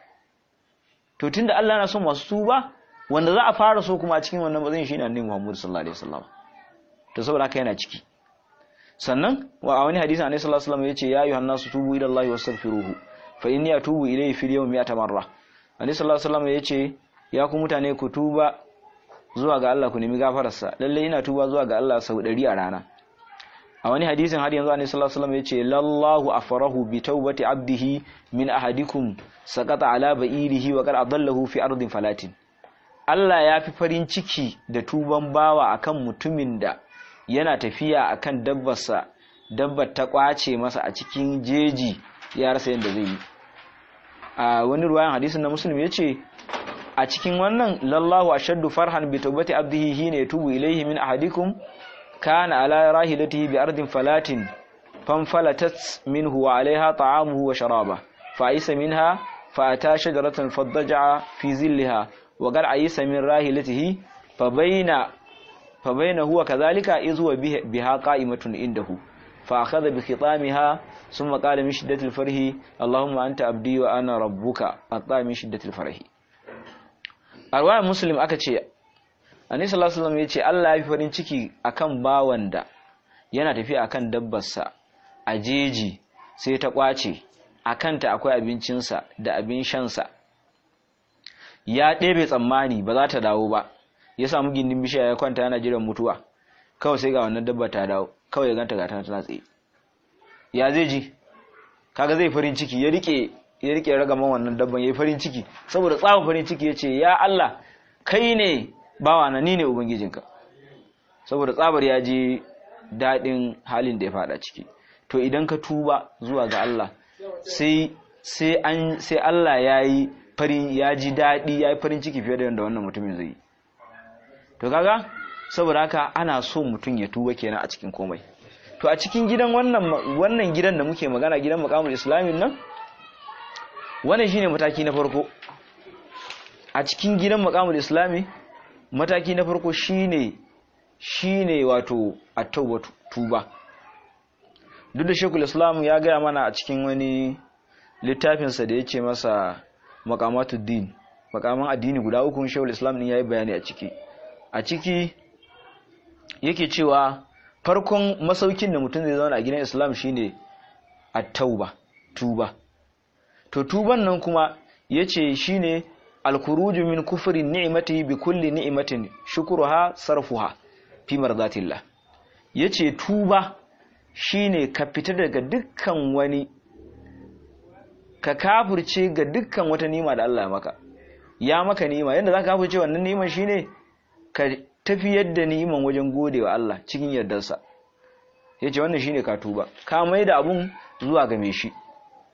to tunda Allah yana son masu tuba wanda za a fara so kuma a cikin wannan bazin shine annabi Muhammad sallallahu alaihi wasallam to saboda haka yana ciki sannan wa a wani hadisi annabi sallallahu alaihi wasallam yace ya ayyuhan nasu tubu ila Allah wastaghfiruhu fa inni atubu ilayhi fil yawmi mi'ata marra annabi sallallahu alaihi wasallam yace ya ku mutane ku tuba zuwa ga Allah ku nemi gafararsa lalle ina tuba zuwa ga Allah sau 100 a rana a wani hadisin har yanzu annabi sallallahu alaihi wasallam yace lallahu afrahu bi tawbati abdihi min ahadikum saqata ala ba'irihi wa qad adallahu fi ardin falatin Allah ya fi farin ciki da tuban bawa akan mutumin da yana tafiya akan dabbarsa dabbar ta kwace masa a cikin jeji ya rasa yadda zai yi a wani ruwayan hadisin na muslim yace a cikin wannan lallahu ashaddu farhan bi tawbati abdihi hina yatubu ilayhi min ahadikum kana ala rahilatihi bi ardin falatin fanfalatat minhu wa alaiha ta'amuhu wa sharaba fa isa minha fa ata shajaratan faddaja fi zillaha wa qad ayisa min rahilatihi fa baina fa baina huwa kadhalika iz huwa biha qa'imatun indahu fa akhadha bi khitamiha thumma qala min shiddatil farhi allahumma anta abdi wa ana rabbuka atta min shiddatil farhi arwaya muslim aka ce annabi sallallahu alaihi wasallam yace Allah ya fi farin ciki akan bawan da yana tafiya akan dabbarsa a jeji sai ta kwace akanta akwai abincinsa da abin shansa ya ɗebe tsammani ba za ta dawo ba ya samu gindin bishiya ya kwanta yana jiran mutuwa kawai sai ga wannan dabba ta dawo kawai ya ganta ga tana tsaye ya zai ji kaga zai farin ciki ya rike ya rike ragaman wannan dabban yayi farin ciki saboda tsawon farin ciki yace ya Allah kai ne bawana ni ne ubangijinka saboda tsabar ya ji daɗin halin da ya fada ciki to idan ka tuba zuwa ga Allah sai sai an sai Allah yayi farin ya ji daɗi yayi farin ciki fiye da yadda wannan mutumin zai yi to kaga saboda haka ana so mutum ya tuba kenan a cikin komai to a cikin gidan wannan wannan gidan da muke magana gidan maqamul islamin nan wannan shine mataki na farko a cikin gidan maqamul islami mataki na farko shine shine wato at-tawbatu tuba duk da shekul islam ya gaya mana a cikin wani littafinsa da ya ce masa makamatul makaman addini guda uku shekul islam din yayi bayani a ciki a ciki yake cewa farkon masaukin da mutum zai zauna a gidan islam shine at-tauba tuba to tuban nan kuma yace shine al-khuruju min kufri ni'matihi bi kulli ni'matin shukruha sarfuha fi mardatillah yace tuba shine ka fita daga dukkan wani ka kafirce ga dukkan wata nima da Allah ya maka ya maka nima yadda za ka kafirce wannan niman shine ka tafiyar da niman wajen godewa Allah cikin yardarsa yace wannan shine ka tuba ka mai da abun zuwa ga mai shi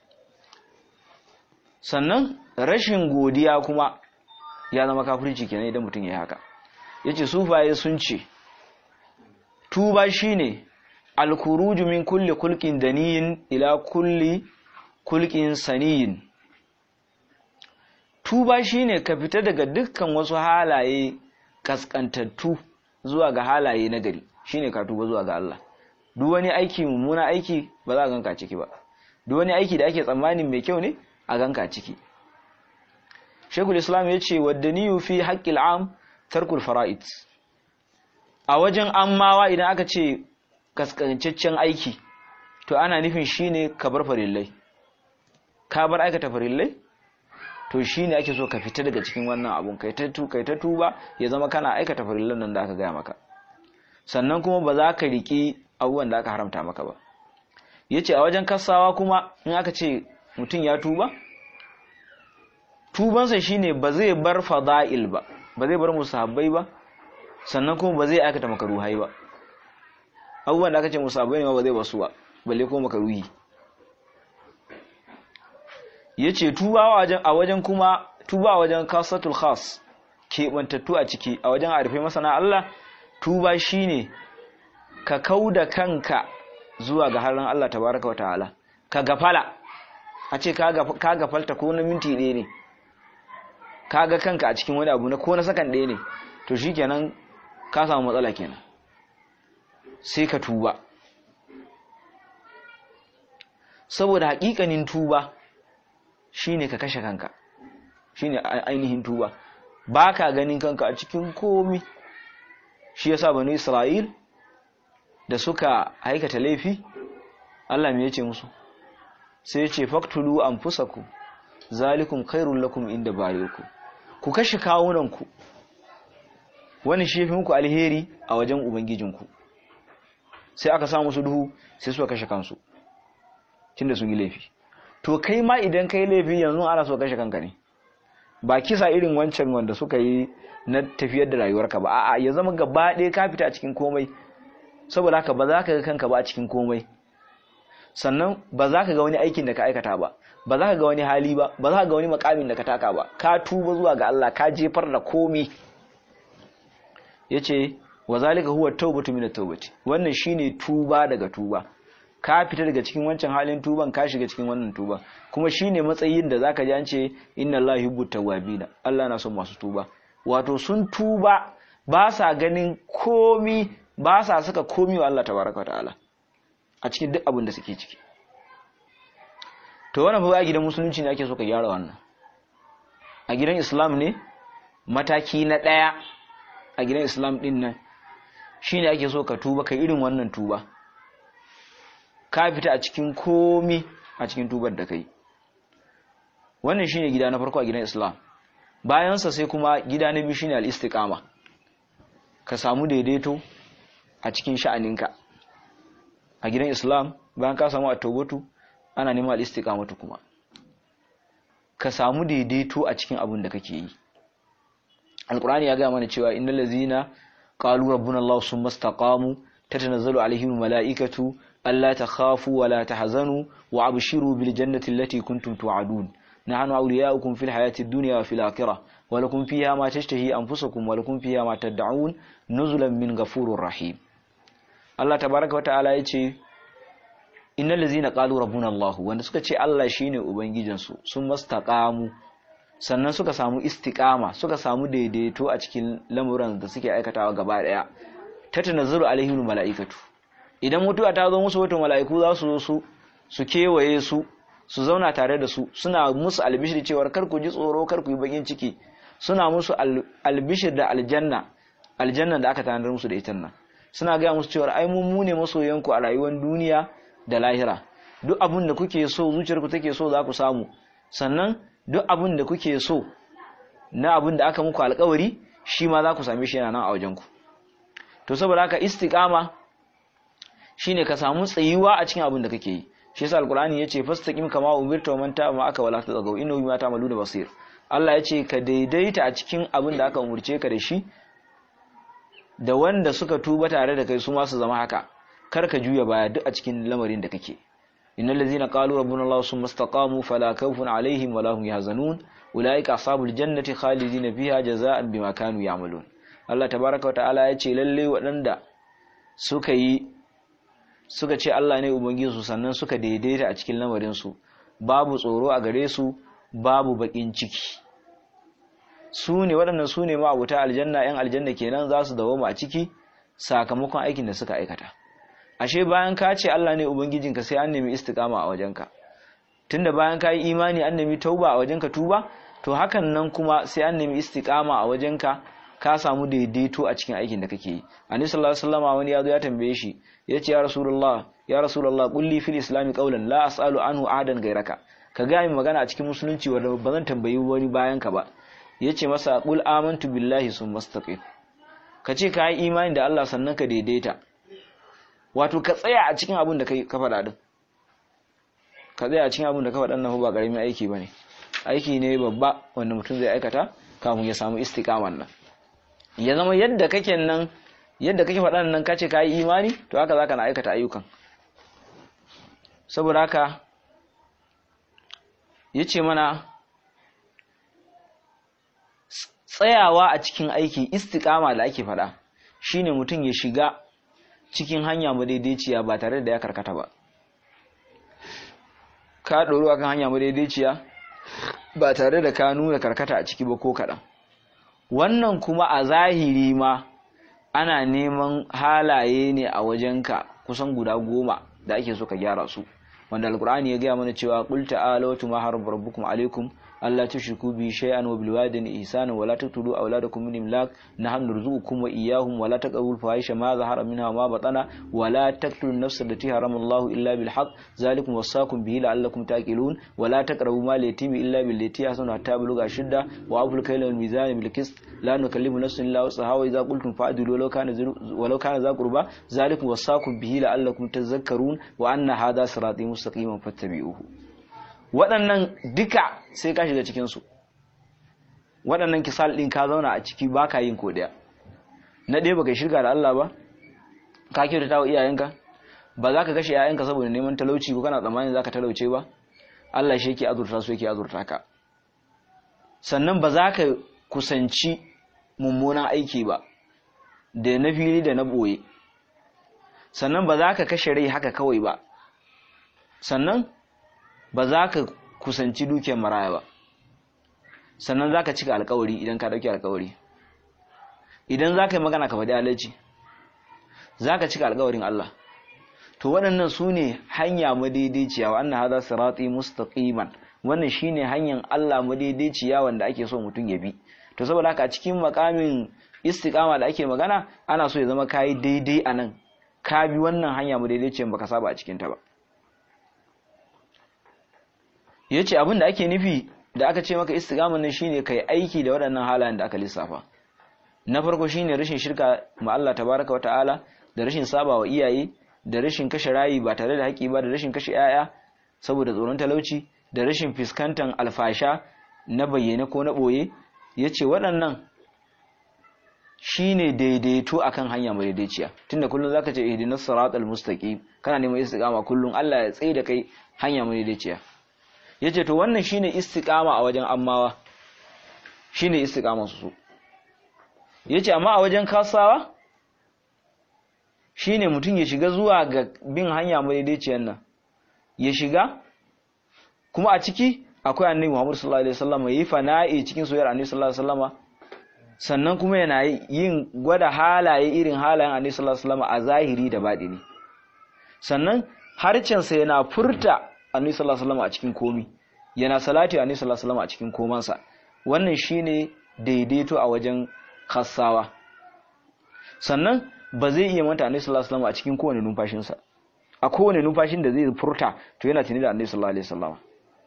sannan rashin godiya kuma ya zama kafirci kenan idan mutum ya haka yace sufaye sun ce tuba shine alkuruju min kulli kulkin daniyin ila kulli kulkin saniyin tuba shine ka fita daga dukkan wasu halaye kaskantattu zuwa ga halaye na gari shine ka tuba zuwa ga Allah duk wani aiki mummuna aiki ba za a ganka ciki ba duk wani aiki da ake tsammanin mai kyau ne a ganka ciki Sheikhul Islam ya ce wadda niyu fi haqqil am tarkul fara'id a wajen ammawa idan aka ce kaskancaccen aiki to ana nufin shine ka bar farillai ka bar aikata farillai to shine ake so ka fita daga cikin wannan abun kai ta tu kai ta tuba ya zama kana aikata farillan nan da aka gaya maka sannan kuma ba za ka riki abubuwan da aka haramta maka ba yace a wajen kasawa kuma in aka ce mutum ya tuba tubansa shine ba zai bar fada'il ba ba zai bar musahabbai ba sannan kuma ba zai aikata makaruhai ba abubuwan da aka ce musabai ne ba zai basu ba balle ko makaruhi yace tuba a wajen kuma tuba a wajen kasatul khas keɓantattu a ciki a wajen arfe masana Allah tuba shine ka kauda kanka zuwa ga harin Allah tabaraka wataala ka gafala a ce ka gafalta ko na minti ɗaya ne ka ga kanka a cikin wani abu na ko na sakan ɗaya ne to shi kenan ka samu matsala kenan sai ka tuba saboda haƙiƙanin tuba shine ka kashe kanka shine ainihin tuba ba ka ganin kanka a cikin komi shi yasa bani isra'il da suka aikata laifi Allah me yace musu sai ya ce faktulu anfusakum zalikum khairul lakum inda bariku ku kashe kawunanku wani shi yafi muku alheri a wajen ubangijinku sai aka sa musu duhu sai suka kashe kansu tunda sun yi laifi to kai ma idan kai laifi yanzu ana so kashe kanka ne ba kisa irin wancan wanda suka yi na tafiyar da rayuwarka ba a'a ya zama gaba ɗaya ka fita a cikin komai saboda haka ba za ka ga kanka ba a cikin komai sannan ba za ka ga wani aikin da ka aikata ba ba za ka ga wani hali ba ba za ka ga wani makamin da ka taka ba ka tuba zuwa ga Allah ka jefar da komai yace wa zalika huwa tawbatu min at-tawbati wannan shine tuba daga tuba ka fita daga cikin wancan halin tuban ka shiga cikin wannan tuba kuma shine matsayin da zaka ji an ce inna allaha yuhibbu tawwabina Allah na son masu tuba wato sun tuba ba sa ganin komi ba sa saka komi wa Allah tabaraka ta'ala a cikin duk abin da suke ciki to wannan fa a gidan musulunci ne ake so ka gyara wannan a gidan islam ne mataki na daya a gidan islam din nan shine ake so ka tuba ka irin wannan tuba ka fita a cikin komi a cikin tubar da kai wannan shine gida na farko a gidan islam bayansa sai kuma gida na biyu shine al-istiqama ka samu daidaito a cikin sha'aninka a gidan islam bayan ka samu at-tawbatu ana neman al-istiqamatu kuma ka samu daidaito a cikin abin da kake yi alqur'ani ya ga mana cewa innal ladzina qalu rabbuna allah summa istaqamu tatanazzalu alaihim malaikatu alla takhafu wa la tahzanu wa abshiru bil jannati allati kuntum tu'adun nahnu awliya'ukum fil hayati ad-dunya wa fil akhirah wa lakum fiha ma tashtahi anfusukum wa lakum fiha ma tad'un nuzulan min ghafurir rahim Allah tabaaraka wa ta'ala yace innal ladzina qalu rabbuna Allah wanda suka ce Allah shine ubangijinsu sun mastaqamu sannan suka samu istiqama suka samu daidaito a cikin lamuran da suke aikatawa gaba daya tatanazzalu alaihim malaikatu idan mutuwa ta zo musu wato mala'iku za su zo su su kewaye su su zauna tare da su suna musu albishir cewar kar ku ji tsoro kar ku yi bakin ciki suna musu albishir da aljanna aljanna da aka tanadar musu da ita nan suna gaya musu cewar ai mun mune masoyanku a rayuwar duniya da lahira duk abin da kuke so zuciyarku take so za ku samu sannan duk abin da kuke so na abin da aka muku alkawari shi ma za ku same shi yana nan a wajenku to saboda haka istiqama shine ka samu tsayuwa a cikin abin da kake yi shi yasa alqur'ani yace fastaqim kama umirta wa man ta'a ma aka wala tazagaw innahu bima ta'maluna basir Allah yace ka daidaita a cikin abin da aka umurce ka da shi da wanda suka tuba tare da kai su ma su zama haka kar ka juya baya duk a cikin lamarin da kake innal ladzina qalu rabbuna allah summa istaqamu fala khawfun alaihim wala hum yahzanun ulaika ashabul jannati khalidina fiha jazaa'an bima kanu ya'malun Allah tabaaraka wa ta'ala yace lalle waɗanda suka yi suka ce Allah ne ubangijinsu sannan suka daidaita a cikin lamarinsu babu tsoro a gare su babu bakin ciki su ne waɗannan su ne ma'abuta aljanna yan aljanna kenan za su dawoma a ciki sakamakon aikin da suka aikata ashe bayan ka ce Allah ne ubangijinka sai an nemi istiqama a wajenka tunda bayan ka yi imani an nemi tauba a wajenka tuba to hakan nan kuma sai an nemi istiqama a wajenka ka samu daidaito a cikin aikin da kake yi annabi sallallahu alaihi wasallam wani yazo ya tambaye shi yace ya rasulullah ya rasulullah qulli fil islami qawlan la as'alu anhu ahadan gairaka ka ga min magana a cikin musulunci wanda ba zan tambayi wani bayan ka ba yace masa qul amantu billahi summa istaqim ka ce ka yi imani da Allah sannan ka daidaita wato ka tsaya a cikin abin da kai ka faɗa din ka tsaya a cikin abin da ka faɗa nan ba ƙaramin aiki bane aiki ne babba wanda mutum zai aikata kafin ya samu istiqaman nan ya zama yadda kake nan yadda kake faɗan nan kace ka yi imani to haka zaka na aikata ayyukan saboda haka yace mana tsayawa a cikin aiki istiqama da ake faɗa shine mutum ya shiga cikin hanya madaidaiciya ba tare da ya karkata ba ka ɗoro akan hanya madaidaiciya ba tare da ka nuna karkata a ciki ba ko kaɗan wannan kuma a zahiri ma ana neman halaye ne a wajenka kusan guda goma da ake so ka gyara su wanda alkur'ani ya gaya mana cewa qul ta'ala wa ma harab rabbukum alaikum alla tushriku bi shay'an wa bil walidayni ihsana wa la taqtulu awladakum min imlaq nahnu narzuqukum wa iyyahum wa la taqrabu fahisha ma zahara minha ma batana wa la taqtulu an-nafsa allati harama Allah illa bil haqq zalikum wasaqum bihi la'allakum taqilun wa la taqrabu mal yatimi illa billati ahsanu hatta bulugha shidda wa abul kayla wal mizan bil qist la nukallimu nafsan illa wus'aha wa idza qultum fa'dilu walau kana walau kana za qurba zalikum wasaqum bihi la'allakum tadhakkarun wa anna hadha sirati mustaqiman fattabi'uhu waɗannan duka sai ka shiga cikinsu waɗannan kisal ɗin ka zauna a ciki ba ka yin kodiya na ɗaya baka shirka da Allah ba ka kyautata wa iyayenka ba za ka kashe iyayenka saboda neman talauci ko kana tsammanin za ka talauce ba Allah shi yake azurta su yake azurta ka sannan ba za ka kusanci mummunan aiki ba da na fili da na ɓoye sannan ba za ka kashe rai haka kawai ba sannan ba za ka kusanci dukiyar maraya ba sannan za ka cika alkawari idan ka ɗauki alkawari idan za ka yi magana ka faɗi halarci za ka cika alkawarin Allah to waɗannan su ne hanya madaidaiciya wa annan haza sirati mustaqiman wannan shine hanyar Allah madaidaiciya wanda ake so mutum ya bi to saboda haka a cikin makamin istiqama da ake magana ana so ya zama kayi daidai a nan ka bi wannan hanya madaidaiciyan baka saba a cikin ta ba ya ce abin da ake nufi da aka ce maka istigaman nan shine kai aiki da waɗannan halayen da aka lissafa na farko shine rashin shirka ma Allah tabaraka wa ta'ala da rashin saba wa iyaye da rashin kashe rayi ba tare da haƙi ba da rashin kashe 'ya'ya saboda tsoron talauci da rashin fuskantar alfasha na bayyane ko na ɓoye ya ce waɗannan shine daidaito akan hanya mai daidaiciya tunda kullum zaka ce ihdinas siratal mustaqim kana neman istiqama kullum Allah ya tsaye da kai hanya mai daidaiciya yace to wannan shine istiqama a wajen ammawa shine istiqaman su yace amma a wajen kasawa shine mutum ya shiga zuwa ga bin hanya madaidaiciyar nan ya shiga kuma a ciki akwai annabi Muhammad sallallahu alaihi wasallam yayi fana'i cikin soyayyar annabi sallallahu alaihi wasallam sannan kuma yana yin gwada halaye irin halayen annabi sallallahu alaihi wasallam a zahiri da baɗini sannan harcensa yana furta annabi sallallahu alaihi wasallam a cikin komi yana salati annabi sallallahu alaihi wasallam a cikin komansa wannan shine daidaito a wajen khassawa sannan ba zai iya manta annabi sallallahu alaihi wasallam a cikin kowane numfashinsa a kowane numfashin da zai furta to yana tuni da annabi sallallahu alaihi wasallam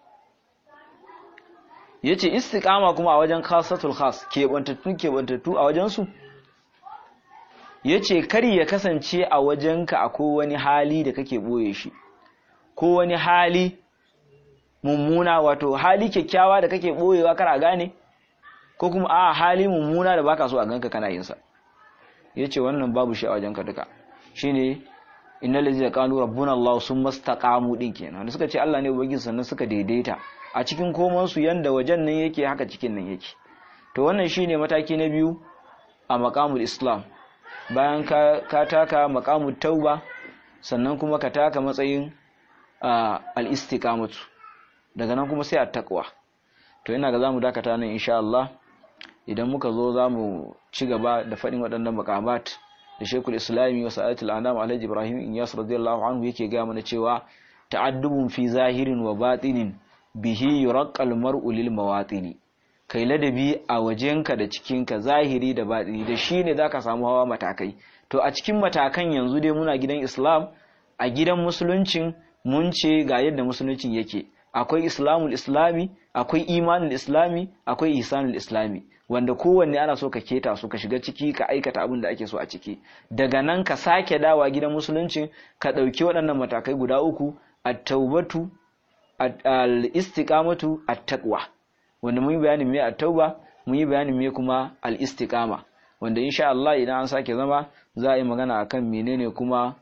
yace istiqama kuma a wajen khasatul khas kebantattu kebantattu a wajen su yace kari ya kasance a wajenka akwai wani hali da kake boye shi ko wani hali mummuna wato hali kyakkyawa da kake boyewa kar a gane ko kuma a hali mummuna da baka so a ganka kana yin sa yace wannan babu shi a wajenka duka shine innal ladzina qalu rabbuna allah summa istaqamu din kenan wanda suka ce Allah ne ubangiji sannan suka daidaita a cikin koman su yanda wajen nan yake haka cikin nan yake to wannan shine mataki na biyu a maqamul islam bayan ka, ka taka maqamut tauba sannan kuma ka taka matsayin al-istiqamatu daga nan kuma sai at-taqwa to ina ga zamu dakata nan insha Allah idan muka zo zamu ci gaba da fadin waɗannan maqamat da Sheikhul Islami wa Sa'atul Anam Alhaji Ibrahim Inyas radiyallahu anhu yake ga mana cewa ta'addubun fi zahirin wa batinin bihi yuraqqal mar'u lil mawatini kai ladabi a wajenka da cikinka zahiri da batini da shine zaka samu hawa matakai to a cikin matakan yanzu dai muna gidan Islam a gidan musuluncin mun ce ga yadda musuluncin yake akwai islamul islami akwai imanul islami akwai ihsanul islami wanda kowanne ana so ka keta su ka shiga ciki ka aikata abin da ake so a ciki daga nan ka sake dawa gidan musuluncin ka ɗauki waɗannan matakai guda uku at-taubatu al-istiqamatu at-taqwa wanda mun yi bayanin me at-tauba mun yi bayanin me kuma al-istiqama wanda insha Allah idan an sake zama za a yi magana akan menene kuma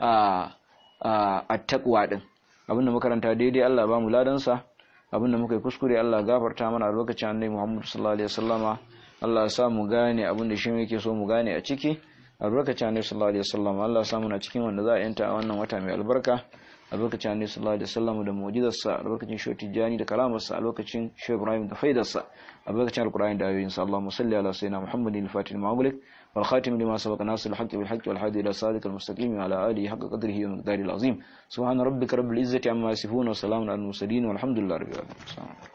at-taqwa din abinda makaranta daidai Allah ba mu ladansa abinda muka yi kuskure Allah gafarta mana a lokacin annabi Muhammad sallallahu alaihi wasallama Allah ya sa mu gane abinda shi yake so mu gane a ciki a lokacin annabi sallallahu alaihi wasallama Allah ya sa mu na cikin wanda za a yanta a wannan wata mai albarka albarkacin annabi sallallahu alaihi wasallam da mu'jizarsa albarkacin shehu tijjani da kalamarsa albarkacin shehu ibrahim da faidarsa albarkacin alqur'ani da ayoyinsa allahumma salli ala sayyidina muhammadin al-fatih al-ma'mulik wal khatim lima sabaqa nasir al-haqq bil haqq wal hadi ila sadiq al-mustaqim ala alihi haqqa qadrihi wa miqdarihi al-azim subhana rabbika rabbil izzati amma yasifun wa salamun al-mursalin walhamdulillahi rabbil alamin